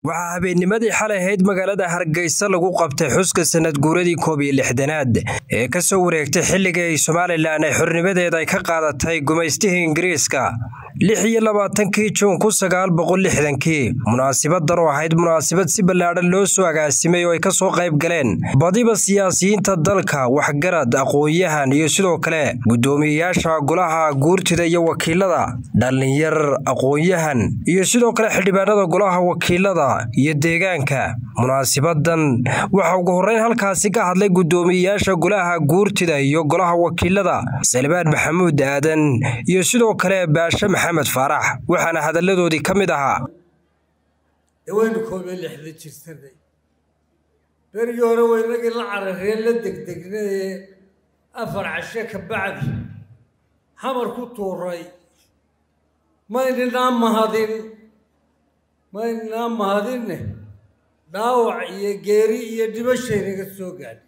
waxaa habeennimadii xalay ahayd magaalada hargeysa lagu qabtay xuska sanad guuradii koob iyo lixdanaad ee ka soo wareegtay xilligii ay somalilan ay xornimadeeda ay ka qaadatay gumaystihii ingiriiska lix iyo labaatankii juun kun sagaal boqol lixdankii munaasibadan oo ahayd munaasabad si ballaadhan loo soo agaasimay oo ay ka soo qayb galeen badiba siyaasiyiinta dalka waxgarad aqoon-yahan iyo sidoo kale guddoomiyeyaasha golaha guurtida iyo wakiilada dhallinyar aqoon-yahan iyo sidoo kale xildhibaanada golaha wakiilada iyo deegaanka munaasibadan waxaa ugu horreyn halkaasi ka hadlay guddoomiyeyaasha golaha guurtida iyo golaha wakiilada salbaan maxamuud aadan iyo sidoo kale baashe maxamed faarax waxaana hadalladoodii ka mid ahaa waynu koob iyo lixda jirsanay berigii hore waynagii la carareen la degdegnaye afar cashe ka bacdi xamar ku tuuray maynanaa mahadin maynanaa mahadinne dhaawac iyo geeri iyo dhibashaynaga soo gaadhay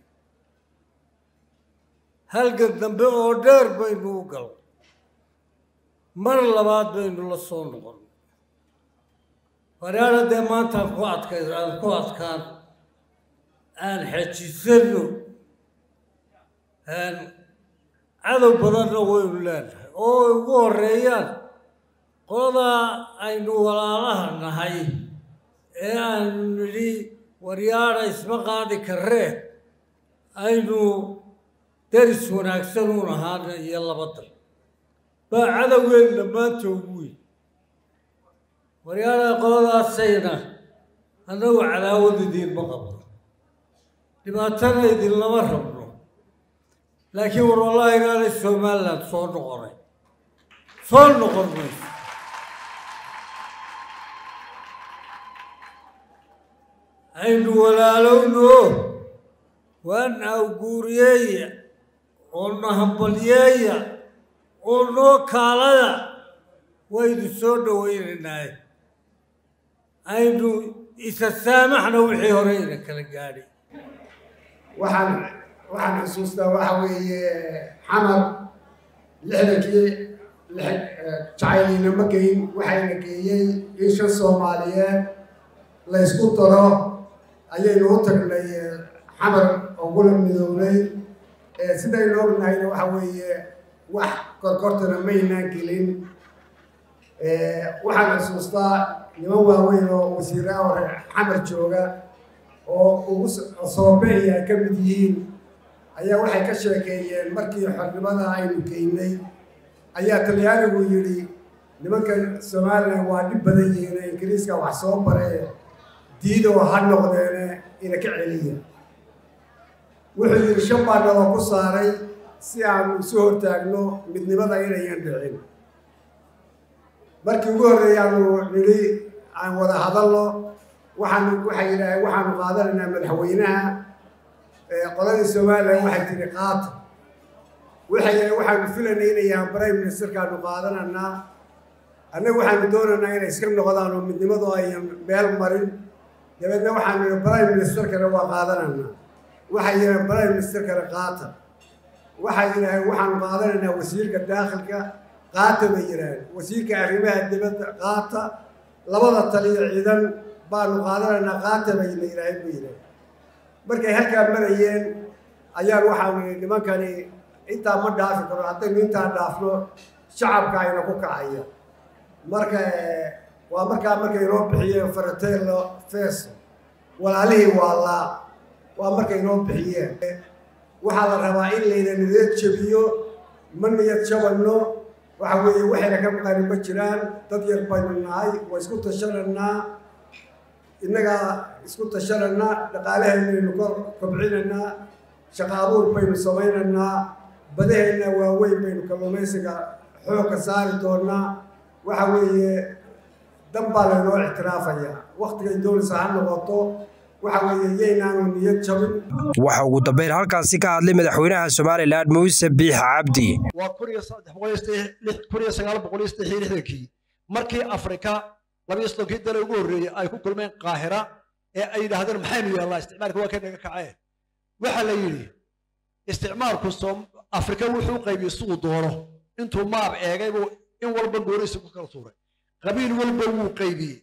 halgan dambe oo dheer baynu u gal mar labaad baynu la soo noqon waraara dee maantaan ku adkay aan ku adkaan aan xejisano cadow badanna waynu leenahay oo ay ugu horeeyaan qoladaa aynu walaalaha nahay ee aanu nidhi waryaadha isma qaadi karree aynu daris wanaagsan uun ahaana iyo laba dal baa cadowgeenna maanta ugu weyn waryaadha qoladaasayna annagu cadaawad idiinma qabno dhibaatana idinlama rabno laakiin war wallahi inaanay somaliland soo noqonay soo noqon mayso aynu walaalowno waana awguuriyeeya oo nahambalyeeya oo noo kaalada waynu soo dhowaynaynaaye aynu isa saamaxna wixii hore ina kala gaadhay waxaan waxaan xusuustaa waxa weeye xamar lixdankii jacaylina ma geyn waxayna geeyey in shan soomaaliyeed la ysku daro ayaynu u tagnay xamar ogula midownay sidaynu ognahayna waxa weeye wax korkortana maynaan gelin waxaan xusuustaa niman waaweyn oo wasiiraa hore xamar jooga oo ugu soobeeya ay ka mid yihiin ayaa waxay ka sheekeeyeen markii xornimada aynu geynay ayaa talyaanigu yidhi nimankan somalilan waa dhib badan yihiin ingiriiska wax soo baree diidoo ha noqdeene ina ka celiya wuxuu yidhi shan baa naloo ku saaray si aanu isu hortaagno midnimada inayan dhicin markii ugu horreeyaanu nidhi aan wada hadalno waxaanu waxay yidhaaheen waxaanu qaadanaynaa madaxweynaha qoladii somalilan waxay tihi qaata waxay yidhaheen waxaanu filaynay inayaan prime ministerkaanu qaadananaa annagu waxaanu doonaynaa inay iska noqdaan oo midnimadu ayan meel marin dabeedna waxaanu yidhi prime ministerkana waa qaadananaa waxay yidhaheen prime ministerkana qaata waxay yidhaaheen waxaanu qaadanaynaa wasiirka daakhilka qaata bay yidhaaheen wasiirka arrimaha dibadda qaata labada taliyo ciidan baanu qaadanaynaa qaata bay la yidhaaheen bay yidhaaheen markay halkaa marayeen ayaan waxaanu yidhi nimankani intaa ma dhaafi karo haddaynu intaa dhaafno shacabka ayna ku kacaya marka waa markaa markay noo bixiyeen faratello feso walaalihii waalaa waa markay noo bixiyeen waxaa la rabaa in layna niyad jabiyo ma niyad jabanno waxa weeye waxayna ka maqani ma jiraan dad yar baynu nahay waa isku tashananaa innagaa isku tashananaa dhaqaalaheennaynu kor kobcinaynaa shaqa abuur baynu samaynaynaa badaheenna waaweyn baynu kalluumaysiga xoogka saari doonaa waxa weeye dan baa laynoo ictiraafaya waktigay doonaysa ha noqoto waxa weeye yaynaanu niyad jabin waxa ugu dambeyn halkaasi ka hadlay madaxweynaha somalilan muuse biix cabdi waa kun iyo saddex boqol kun iyo sagaal boqol iyo saddex iyo lixdankii markii afrika labiyo soddonkii dale ugu horreeyey ay ku kulmeen qaahira ee ay yidhaahdeen maxaynu yeelnaa isticmaalka waa kay naga kaceen waxaa la yidhi isticmaalku afrika wuxuu qaybiyey siduu doono intuu maab eegay buu in walba gooniisa ku kala tuuray qabiil walba wuu qaybiyey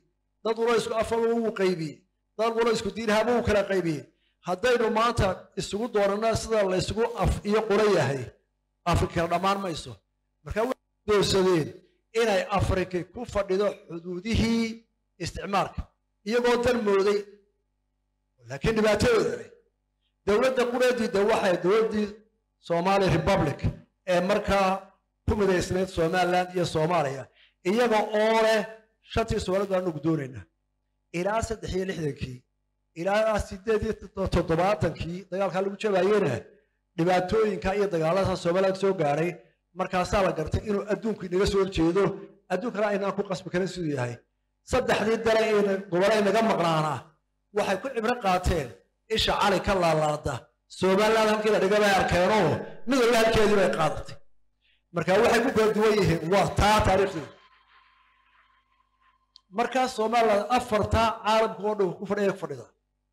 dad walo isku afaba wuu qaybiyey dad walo isku diinhaba wuu kala qaybiyey haddaynu maanta isugu doonana sida la isugu af iyo qura yahay afrika dhammaan mayso marka waxay doorsadeen inay afrika ku fadhido xuduudihii isticmaalka iyagoo dan mooday laakiin dhibaatadooda leh dowladda qureediida waxay dowladdii somali republic ee markaa ku midaysnayd somaliland iyo soomaaliya iyaga oo leh shantii soomaalid baanu gudoonaynaa ilaa saddex iyo lixdankii ilaa sideed iyo toddobaatankii dagaalkaa lagu jabaayena dhibaatooyinka iyo dagaalada somaliland soo gaadhay markaasaa la gartay inuu adduunku inaga soo horjeedo adduunkana aynaan ku qasbi karin siduu yahay saddexdii dale ee gobolay naga maqnaanaa waxay ku cibro qaateen isha cali ka laalaada somaliland halkii la dhiga bay arkeenoo mid walba halkeedii bay qaadatay marka waxay ku kala duwan yihiin waa taa taariikhdeeda markaa somaliland afartaa caalamka oo dhan ku fadhiya ku fadhida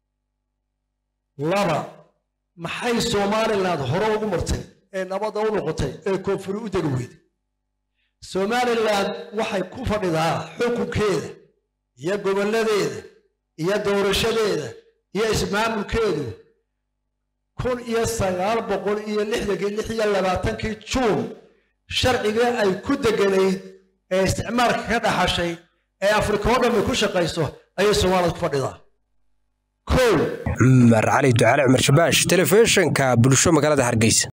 laba maxay somaliland hore ugu martay ee nabadda u noqotay ee koonfuri u degi weyday somaliland waxay ku fadhidaa xukunkeeda iyo gobolladeeda iyo doorashadeeda iyo ismaamulkeedu kun iyo sagaal boqol iyo lixdankii lix iyo labaatankii juun sharcigii ay ku deganayd ee isticmaalka ka dhaxashay ee afrika oo dhammi ku shaqayso ayay soomaalida ku fadhidaa cumar cali ducaale cumar shabaash telefishinka bulsho magaalada hargeysa